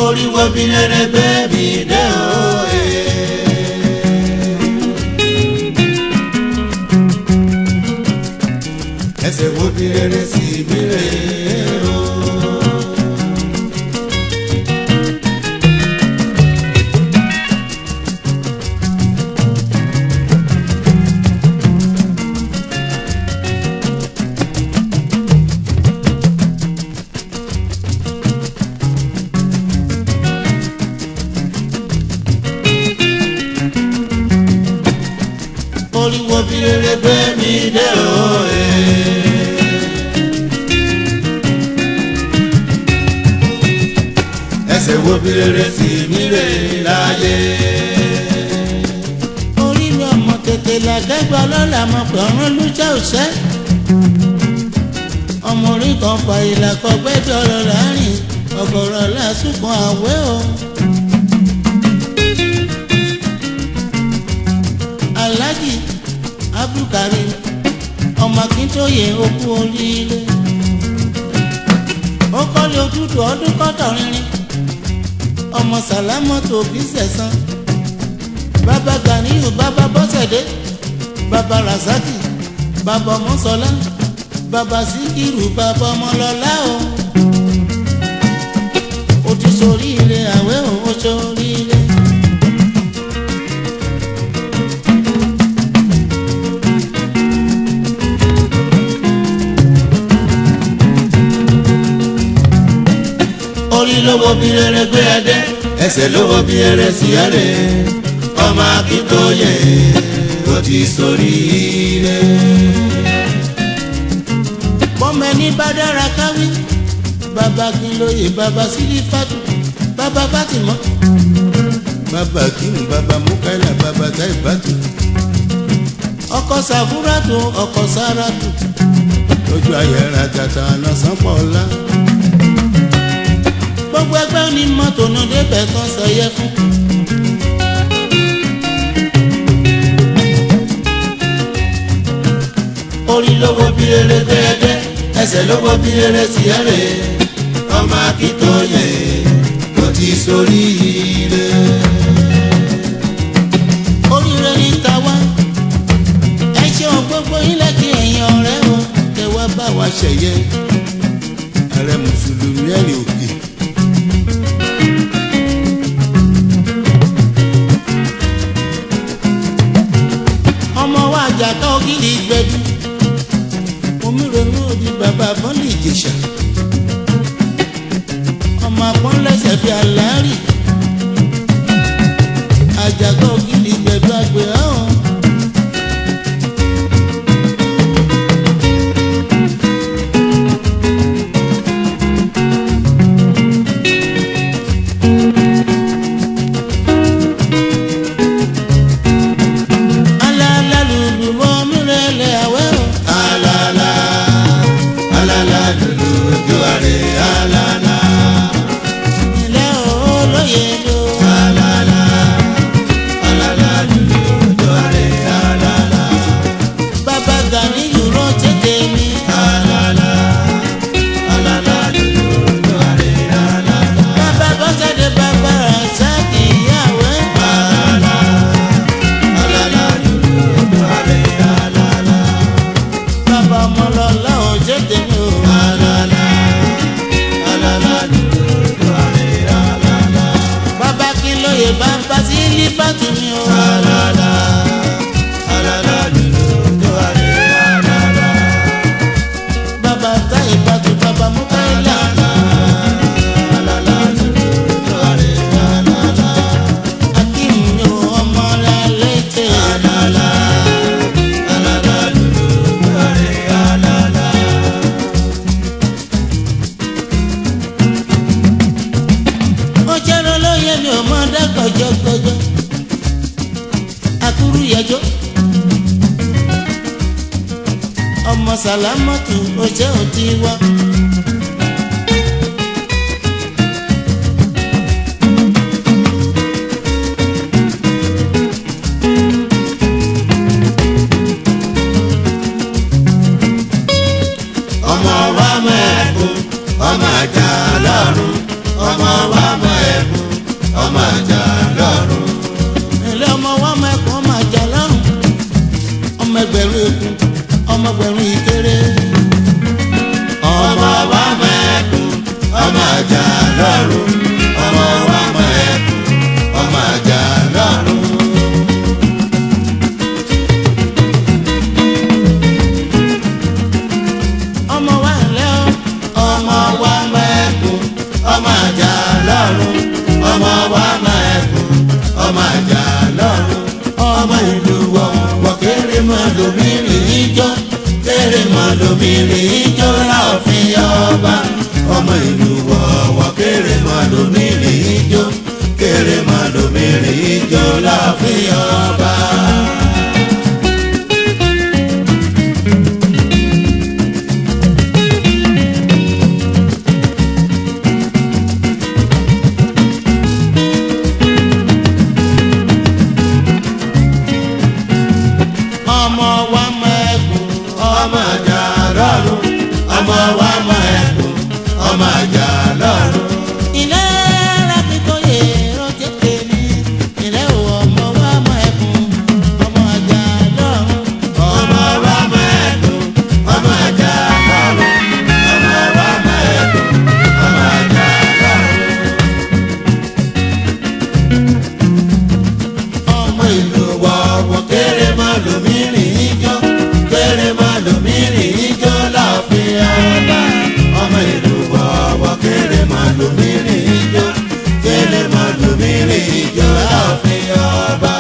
orí wo bí rere gbé mi dé o. ẹsẹ̀ wo bí rere sí mi rè o. orí wo bí rere gbé mi dé o. ẹsẹ̀ wo bí rere sí mi rè láyé. orí mi ọmọ tètè làkẹ́gbẹ́ ọlọ́lá mọ̀ pé ọ̀run lúṣẹ́ òṣẹ́. ọmọ orí kan fa ìlà kan gbẹ́jọ́ ọ̀rọ̀ láàrin ọ̀gọ̀rọ̀ lásùkùn àwẹ̀ o. alhaji abdulkarim ọmọ akíntóye okú oríire. ó kọ́lé ojútùú ọdún kọ́tọ̀ rinrin ọmọ sàlámọ́tò òbí sẹ̀sán bàbá ganiyu bàbá bọ́sẹ̀dé bàbá rasaki bàbá ọmọsọlá bàbá síkírù bàbá ọmọlọlá o ó ti ṣoríire àwẹ̀ o ó ṣoríire. orí lówó bí rere gbé ẹdẹ ẹsẹ̀ lówó bí rere sí ẹrẹ ọmọ akíntóye ó ti sórí ire. bọ́mọ ẹni bá dára káwí bàbá kìlóye bàbá sílífàtù bàbá fátìmọ́ bàbá kínú bàbá mukaila bàbá taibatu ọkọ sàfúrátù ọkọ sáràtù lójú ayẹra tata ọ̀nà sánpọ̀ ọ̀la. gbogbo ẹgbẹ́ ní mọ́tò náà débẹ̀ tán sọyẹ fún. orí lówó bí rere gbé ẹdẹ ẹsẹ̀ lówó bí rere sí ẹrẹ ọmọ akíntóye ó ti sórí ire. oríire ní tàwa ẹ ṣeun gbogbo ilẹ̀ kí ẹ̀yin ọ̀rẹ́ o kẹ wá bá wa ṣẹ̀yẹ. ààrẹ mùsùlùmí ẹ̀rìn òkè. ọmọ wa àjàká ògiri gbẹdú omírònú òdi bàbá bọ́lì ìjèṣà ọmọ apọ́nlẹ́sẹ̀ bíi aláàrí àjàká ògiri gbẹdú àgbẹ̀ ọ̀hún. alálàlùlù mọ́ mírẹ̀lẹ̀ àwẹ̀ o. alala alala lulu ojú àrè alala ilé olóye ló. alala alala lulu ojú àrè alala bàbá gani yòrò tètè mi. alala alala lulu ojú àrè alala bàbá bọ́sẹ̀dé bàbá rasaki ìyàwó. alala alala lulu ojú àrè alala bàbá ọmọlọ́lá ò tètè mi o. alala alala lulu ojú àrè alala bàbá kí lóye bàbá sí lífàtì mi o. alala alala lulu ojú àrè alala. bàbá táyé bàtú bàbá mukaila. akim mi o ọmọ rẹ létè. ó jẹ́rọ lóye mi ò mọ dákọ̀jọ́kọ̀jọ́. akúrú yẹjọ́. ọmọ sàlámọ́tù ó jẹ́ òtí wá. ọmọ wa mọ ẹkún ọmọ àjà lọ́rùn ọmọ wa mọ ẹkún ìkéré. ọmọ wa mẹ́kùn ọmọ àjà lọ́rùn ọmọ wa mẹ́kùn ọmọ àjà lọ́rùn. ọmọ wa ńlẹ́ o. ọmọ wa mẹ́kùn ọmọ àjà lọ́rùn ọmọ wa mẹ́kùn ọmọ àjà lọ́rùn. ọmọ ìlú wọ wọ kéré mọ lómìnirin ijó kéré mọ lómìnirin ijó láòfin ọba. ọmọ ìlú wọ wọ kéré mọ lómìnirin ijó kéré mọ lómìnirin ijó láòfin ọba. ọmọ wa mẹ́kùn. ọmọ àjà lọ́rùn ọmọ wa mọ ẹkùn ọmọ àjà lọ́rùn. ilé lápítóyè rọ́jẹ́ tèmi. ilé o ọmọ wa mẹ́kùn. ọmọ àjà lọ́rùn. ọmọ wa mọ ẹkùn ọmọ àjà lọ́rùn ọmọ wa mọ ẹkùn ọmọ àjà lọ́rùn. ọmọ ìlú wọ̀wọ̀ kéré mọ́ lómìnirin ijó kéré mọ́ lómìnirin ijó láàfin ọba. ọmọ ìlú wọ̀wọ̀ kéré mọ́ lómìnirin ijó kéré mọ́ lómìnirin ijó láàfin ọba.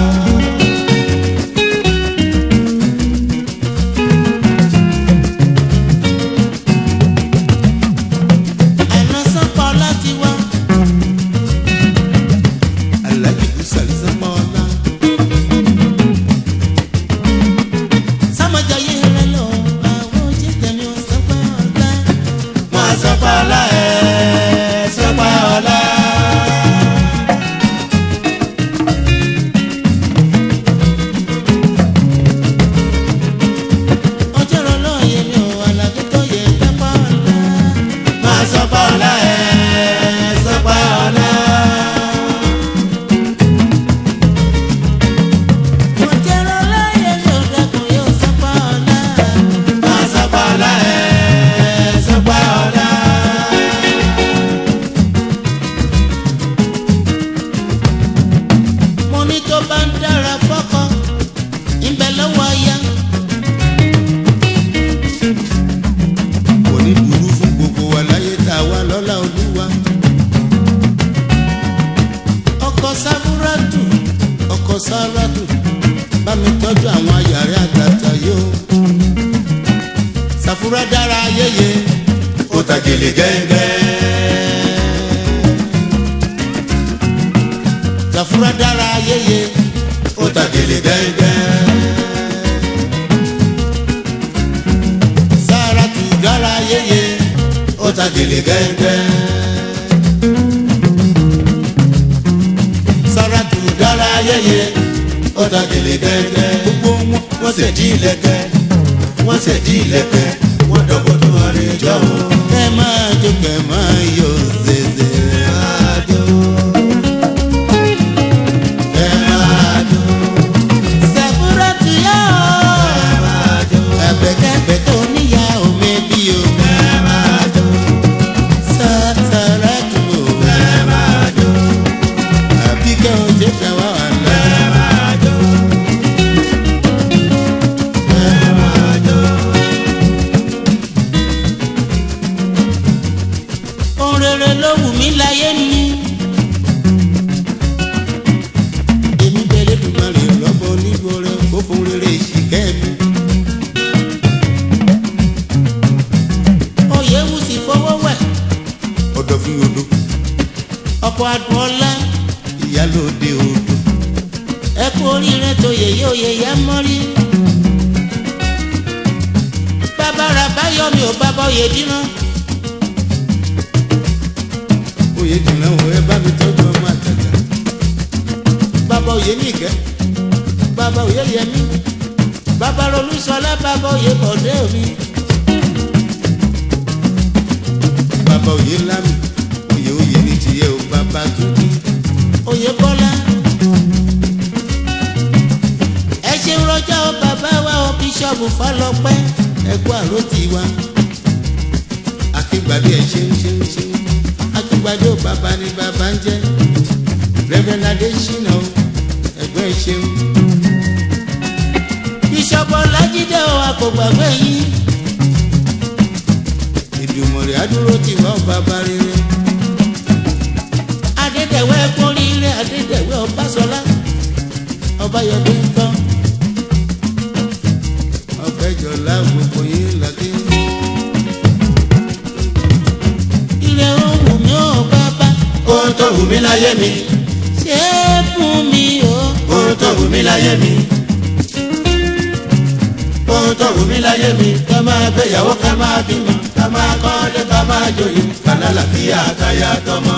àná sọ́kọ̀ láti wá. Alhaji Busari Sanmo-Ola. sámọ̀jáyé rẹ lọ àwọn ojú tẹ̀mí ò sọ́pẹ́ ọ̀la. Wọ́n sọpá ọlá ẹ̀ sọpá ọlá. ọjọ́ rọ lóye mi ò àlàjé tó yẹ kápá ọ̀la. Wọ́n sọpá ọlá ẹ̀ sọpá ọlá. ọjọ́ rọ lóye mi ò dẹkùn yóò sọ́pá ọ̀la. Wọ́n sọpá ọlá ẹ̀ sọpá ọlá. mo ní tó bá ń dára fọ́kọ ìbẹ̀ lọ́wọ́ aya. Kò ní burú fún gbogbo wa láyé tá a wá lọ́lá olúwa. ọkọ sáfúrátù ọkọ sáràtù bá mi tọ́jú àwọn ayàrá àtàtà yóò. sàfúrà dára yéye Ó ta gèlè gẹ́gẹ́. sàfúrà dára yéye Ó ta gèlè gẹ́gẹ́. sáràtù dára yéye Ó ta gèlè gẹ́gẹ́. sáràtù dára yéye Ó ta gèlè gẹ́gẹ́. gbogbo wọn wọ́n ṣe dí ilẹ̀kẹ̀ wọ́n ṣe dí ilẹ̀kẹ̀ wọ́n dọ̀bọ̀ tó àríjọ́ o. kẹ́ máa jó kẹ́ máa yọ zèzè. Àjò ẹ máa jó sàfúrátù yá ẹ máa jó ẹ̀bẹ̀kẹ́bẹ̀ tó níyà omi bí o. ẹ máa jó Sá- sàràtù o. ẹ máa jó àbíkẹ́ o jẹ́ fẹ́ wá wà lọ. ẹ máa jó ẹ máa jó. ohun rere ló wù mí láyé mi. èmi bẹ̀rẹ̀ dùnmọ̀ rè lọ́bọ̀ níbo rẹ̀ kó fún rere ìṣìkẹ́ mi. oyè wù sí fọwọ́ wẹ̀ ọ̀dọ̀ fi odò ọkọ̀ adùn ọlá ìyálòde odò ẹ kú oríire tó yèyé oyè yá mọ́rí. bàbá rà báyọ̀ mi ò bàbá oyè dínà. oyè jìnnà wo ẹ bá mi tọ́jú ọmọ àtàtà bàbá oyè nìkẹ́ bàbá oyè yẹmí bàbá olùsọlá bàbá oyè bọ̀dé mi. bàbá oyè lámì oyè oyè ní tiẹ̀ o bàbá tó dé. oyè bọ́lá. ẹ ṣeun rọjò bàbá wa o bíṣọ̀bù fọlọ́pẹ́ ẹkú àrò tiwa akíngbàdé ẹ ṣeun ṣeun ṣeun akíngbàdé ò bàbá ni bàbá ń jẹ rẹfẹnadé ṣìnà o ẹgbẹ́ ẹ ṣeun. bíṣọ̀bù ọlájídé o a kò gbàgbé yín ìdùmọ̀rẹ́ adúró tiwa ò bàbá rere adédèwé kórìíre adédèwé ọbásọlá ọbáyọdé ń tán ọbẹjọlá gbogbo yín làkè. ilé ohun mi ò bàbá ohun tó wù mí láyé mi ṣé fún mi o. ohun tó wù mí láyé mi ohun tó wù mí láyé mi ká máa gbéyàwó ká máa bímọ ká máa kọ́lé ká máa joyè ká lálàáfíà káyà tọmọ.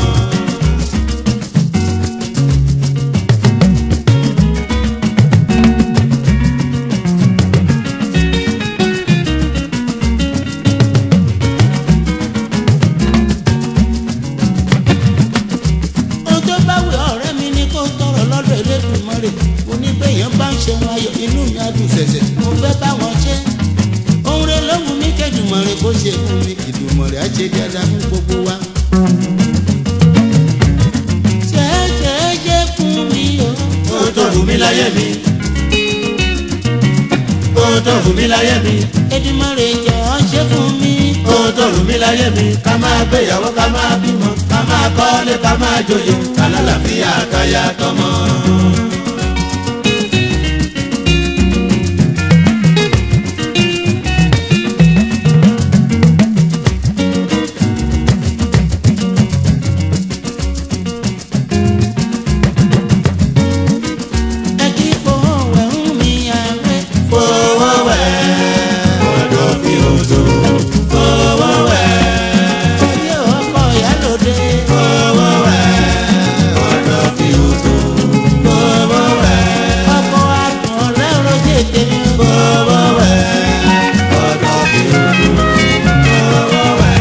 ohun tó bá wù ọ̀rẹ́ mi ni kó tọrọ lọ́dọ̀ Elédùmarè onígbẹ̀yàn bá ń ṣe wọn ayọ̀ inú mi á dùn ṣẹ̀ṣẹ̀ mo fẹ́ bá wọn ṣe ohun rẹ̀ lóhùn mi kẹ́dùmarè kó ṣe fún mi Ìdùmarè á ṣe dáadáa fún gbogbo wa. ṣẹ́ẹ́ṣẹ́ẹ́ṣẹ́ fún mi o. ohun tó wù mí láyé mi ohun tó wù mí láyé mi Èdùmarè jọ̀ọ́ ṣe fún mi. ohun tó wù mí láyé mi ká máa gbéyàwó ká máa bímọ ká máa kọ́lé ká máa joyè ká lálàáfíà káyà tọmọ. ẹ kí fowó wẹ̀ ń mi àwẹ̀. fowó wẹ̀ ọ̀dọ̀ fi odò fowó wẹ̀ ayé ọkọ̀ ìyálòde. fowó wẹ̀ ọ̀dọ̀ fi odò fowó wẹ̀ ọkọ̀ àtún ọ̀rẹ́ rojé tèmi. fowó wẹ̀ ọ̀dọ̀ fi odò fowó wẹ̀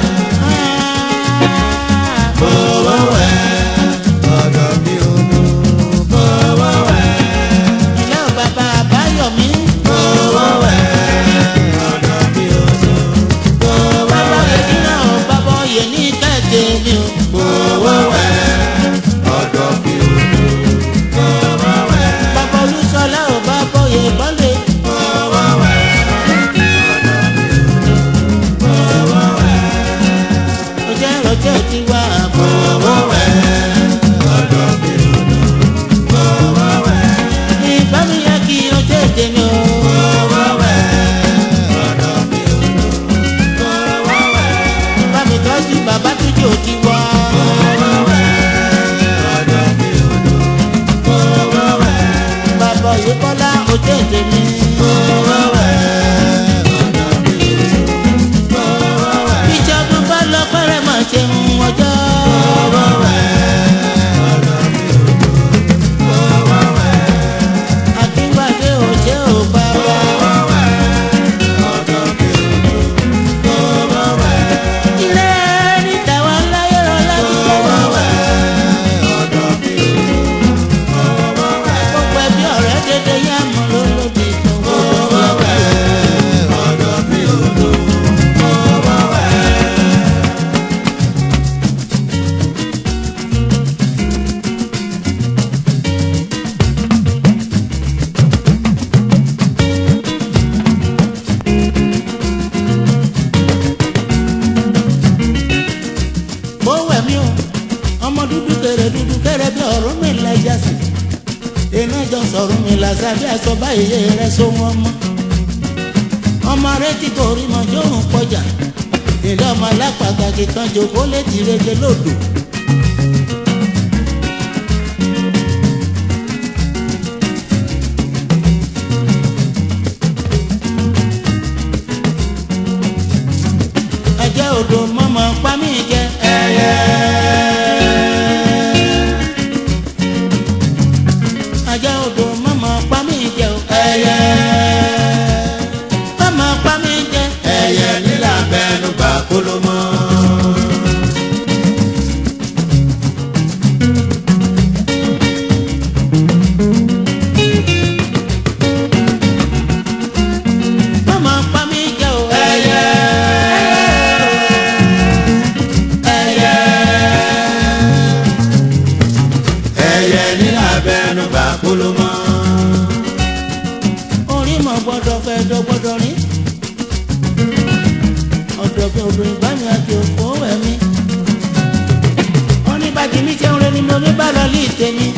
fowó wẹ̀ ọ̀dọ̀ fi odò fowó wẹ̀ ilé ò bàbá àbáyọ̀mí. fowó wẹ̀ ọ̀dọ̀ fi odò fowó bàbá wẹ̀. yèmí náà ò bàbá oyè ní kẹ́kẹ́ mi o. Fowó wẹ̀ ọ̀dọ̀ fi odò. Fowó wẹ̀ bàbá olúṣọlá ò bàbá oyè bọ́lẹ̀. fowó wẹ̀ ọ̀dọ̀ fi odò. Fowó wẹ̀ ó jẹ́ rọjẹ́ tiwa àbọ̀. fowó wẹ̀ ọ̀dọ̀ fi odò. Fowó wẹ̀ ìbá mi yẹ kí o jẹ́ tèmi o. fowó wẹ̀ ọ̀dọ̀ fi odò. Fowó wẹ̀ bá mi tọ́jú bàbá túnjú tiwa. fowó wẹ̀ ọ̀dọ̀ fi odò. Fowó wẹ̀ bàbá oyè bọ́lá ó jẹ́ tèmi. fowó wẹ̀ ọ̀dọ̀ fi odò. Fowó wẹ̀. ìjọba bá lọ pẹ́rẹ́ máa ṣe ń ọjọ́. akíngbàdé ò ṣe ò bàbá. ilé níta wà láyé rọ lábíyá. gbogbo ẹbí ọ̀rẹ́ dédé yá mọ́ lólódì tó gbogbo bó wẹ̀ mí o ọmọ dúdú kéré dúdú kéré bí ọ̀rọ̀ mi lẹ́jà sí iná jọ sọ̀rọ̀ mi làṣà bí aṣọ báyìí rẹ so wọn mọ́ ọmọ rẹ ti torí mọ jórùn pọjà ilé ọmọ alápàtàkì kan jòkó létí rege lòdò. ẹjẹ odò mọmọ pa mí jẹ ẹyẹ. ẹjẹ odò mọmọ pa mí jẹ o ẹyẹ. mọmọ pa mí jẹ Ẹyẹ nílà bẹnu bá kólómọ́. mọmọ pa òdòdó ìbámi àti òfò ẹ̀mí. wọ́n ní bàtí mi ṣe ń re ni mo ní bá lọ lé ìtẹ̀mí.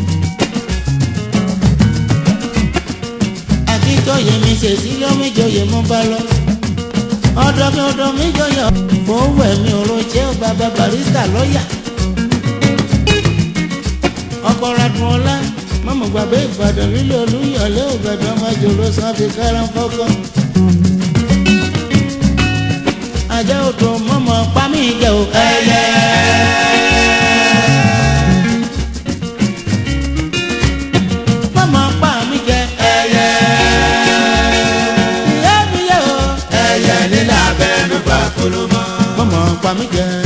akíntọ́yè mi ṣèṣí lọ́míjọyè mo bá lọ. ọ̀dọ̀ mi ọ̀dọ̀ mi jọyọ̀ fowó ẹ̀mí ọ̀rọ̀ jẹ́ bàbá barista lọ́ọ̀yà. ọkọ̀ radùn ọlá mọ̀mọ́ gbàgbé ìbàdàn lílo olúyọ̀lé òbẹ̀dàn ọmọ jòló sanfi kárán fọ́kọ́. ajá odò mọ̀mọ́ pamí jẹ́ o ẹyẹ. mọ̀mọ́ pamí jẹ́ ẹyẹ. ìyá mi yẹ o ẹyẹ nílẹ̀ abẹ́nu bá kolomọ́. mọ̀mọ́ pamí jẹ́